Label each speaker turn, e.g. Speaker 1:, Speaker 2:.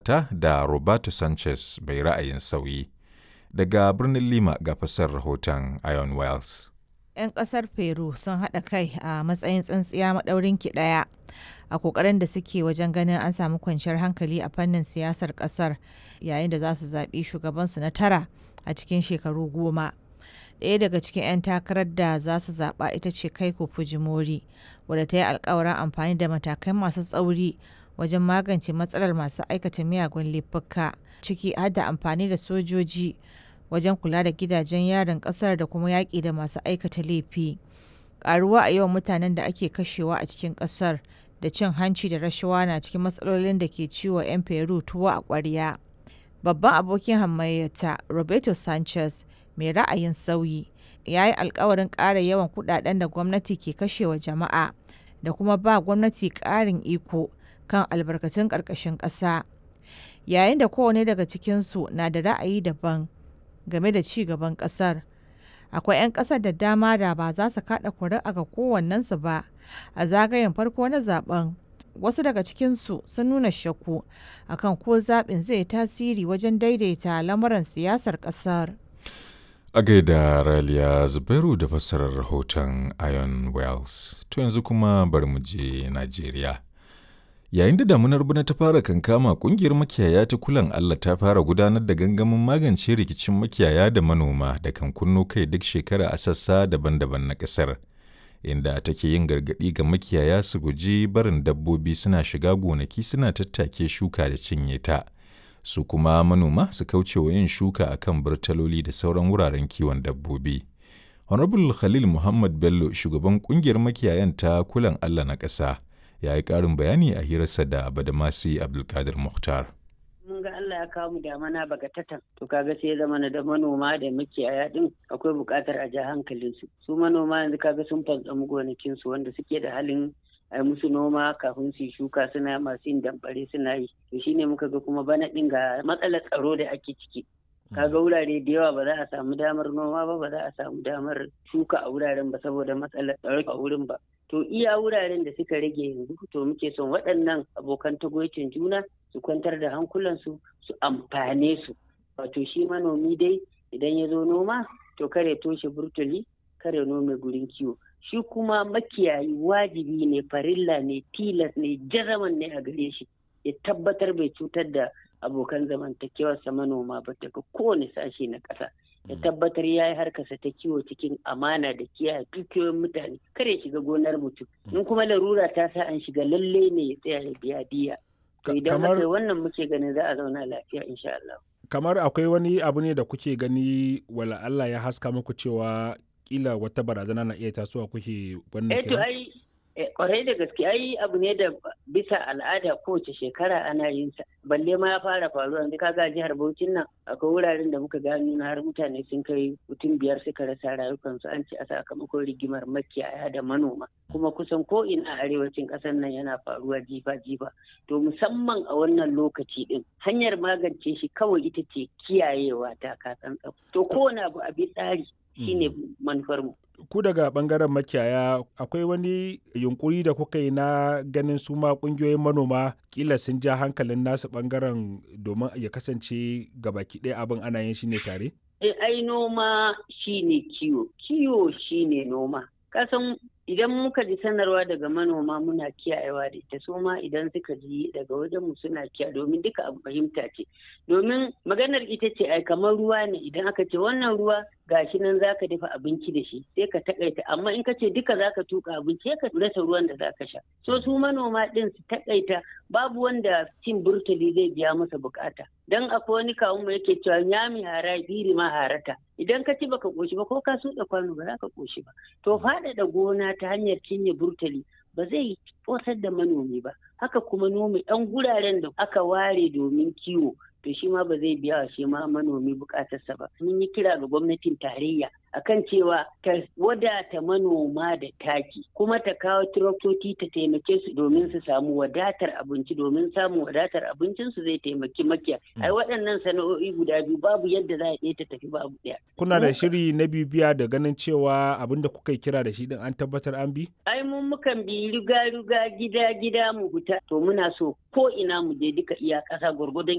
Speaker 1: fafata da Roberto Sanchez bai ra'ayin sauyi. Daga birnin Lima ga fasar rahoton Ion Wells.
Speaker 2: 'Yan ƙasar Peru sun haɗa kai a matsayin tsintsiya maɗaurin ki ɗaya a ƙoƙarin da suke wajen ganin an samu kwanciyar hankali a fannin siyasar ƙasar yayin da za su zaɓi shugabansu na tara a cikin shekaru goma. Ɗaya daga cikin 'yan takarar da za su zaɓa ita ce Keiko Fujimori, wadda ta yi alkawarin amfani da matakai masu tsauri wajen magance matsalar masu aikata miyagun laifuka, ciki har da amfani da sojoji wajen kula da gidajen yarin ƙasar da kuma yaƙi da masu aikata laifi. Ƙaruwa a yawan mutanen da ake kashewa a cikin ƙasar da cin hanci da rashawa na cikin matsalolin da ke ciwo 'yan Peru tuwo a ƙwarya. Babban abokin hamayyata Roberto Sanchez mai ra'ayin sauyi ya yi alkawarin ƙara yawan kudaden da gwamnati ke kashewa jama'a da kuma ba gwamnati ƙarin iko kan albarkatun ƙarƙashin ƙasa yayin da kowane daga cikinsu na da ra'ayi daban game da ci gaban ƙasar akwai 'yan ƙasar da dama da ba za su kaɗa kuri'a ga kowannensu ba a zagayen farko na zaben wasu daga cikinsu sun nuna shakku akan ko zaɓin zai tasiri wajen daidaita lamuran siyasar ƙasar.
Speaker 1: A gaida Raliya Zubairu da fassarar rahoton Ion Wells. To yanzu kuma bari mu je Najeriya. Yayin da damunar bana ta fara kankama kungiyar makiyaya ta kulan Allah ta fara gudanar da gangamin magance rikicin makiyaya da manoma da kan kunno kai duk shekara a sassa daban-daban na ƙasar. Inda take yin gargaɗi ga makiyaya su guji barin dabbobi suna shiga gonaki suna tattake shuka da cinye ta. su kuma manoma su kauce wa yin shuka a kan burtaloli da sauran wuraren kiwon dabbobi. Honorable Khalil Muhammad Bello, shugaban kungiyar makiyayan ta kulan Allah na ƙasa, ya yi ƙarin bayani a hirarsa da Badamasi Abdulkadir Muhtar.
Speaker 3: mun ga Allah ya kawo mu damana bagatatan to kaga sai zama na da manoma da makiyaya din akwai buƙatar a ja hankalin su su manoma yanzu kaga sun fantsamu gonakin su wanda suke da halin ai musu noma kafin su shuka suna masu yin damfare suna yi to shine muka ga kuma bana din ga matsalar tsaro da ake ciki kaga wurare da yawa ba za a samu damar noma ba ba za a samu damar shuka a wuraren ba saboda matsalar tsaro a wurin ba to iya wuraren da suka rage yanzu to muke son waɗannan abokan tagoicin juna su kwantar da hankulansu su amfane su wato shi manomi dai idan ya zo noma to kare toshe burtuli kare nome gurin kiwo shi kuma makiyayi wajibi ne farilla ne tilas ne jazaman ne a gare shi ya tabbatar bai cutar da abokan zamantakewarsa manoma ba daga kowane sashe na ƙasa ya tabbatar ya yi harkarsa ta kiwo cikin amana da kiyaye dukiyoyin mutane kar ya shiga gonar mutum in kuma larura ta sa an shiga lalle ne ya tsaya ya biya diya to idan aka wannan muke ganin za a zauna lafiya insha Allah
Speaker 4: kamar akwai wani abu ne da kuke gani wala Allah ya haska muku cewa kila wata barazana na iya tasowa kuke wannan
Speaker 3: kira? ai kwarai da gaske ai abu ne da bisa al'ada kowace shekara ana yin sa balle ma ya fara faruwa yanzu kaga jihar Bauchin nan akwai wuraren da muka gano na har mutane sun kai mutum biyar suka rasa rayukansu an ce a sakamakon rigimar makiyaya da manoma kuma kusan ko ina a arewacin ƙasar nan yana faruwa jifa jifa to musamman a wannan lokaci din hanyar magance shi kawai ita ce kiyayewa ta kasan to kowane abu a bi tsari shine manufar mu
Speaker 4: ku daga bangaren makiyaya akwai wani yunkuri da kuka yi na ganin su ma kungiyoyin manoma kila sun ja hankalin nasu bangaren domin ya kasance gabaki ɗaya abin ana yin shi ne tare?
Speaker 3: ai noma shine kiwo kiwo shine noma kasan idan muka ji sanarwa daga manoma muna kiyayewa da ita su ma idan suka ji daga wajen mu suna kiya domin duka abu fahimta ce domin maganar ita ce ai kamar ruwa ne idan aka ce wannan ruwa gashi nan zaka dafa abinci da shi sai ka takaita amma in ka ce duka zaka tuka abinci sai ka rasa ruwan da zaka sha so su manoma din su takaita babu wanda cin burtali zai biya masa bukata dan akwai wani kawun mu yake cewa nyami hara biri ma harata idan ka ci baka koshi ba ko ka suɗa kwano ba za ka koshi ba to faɗaɗa gona ta hanyar cinye burtali ba zai kosar da manomi ba haka kuma nome ɗan guraren da aka ware domin kiwo to shi ma ba zai biya wa shi ma manomi bukatarsa ba mun yi kira ga gwamnatin tarayya akan cewa ta wadata manoma da taki kuma ta kawo tiraktoci ta taimake su domin su samu wadatar abinci domin samun wadatar abincin su zai taimaki makiya ai waɗannan sana'o'i guda biyu babu yadda za a iya ta tafi babu ɗaya
Speaker 4: kuna da shiri na bibiya da ganin cewa abin da kuka kira da shi din an tabbatar an bi
Speaker 3: ai mun mukan bi riga riga gida gida mu fita to muna so ko ina mu je duka iya ƙasa gwargwadon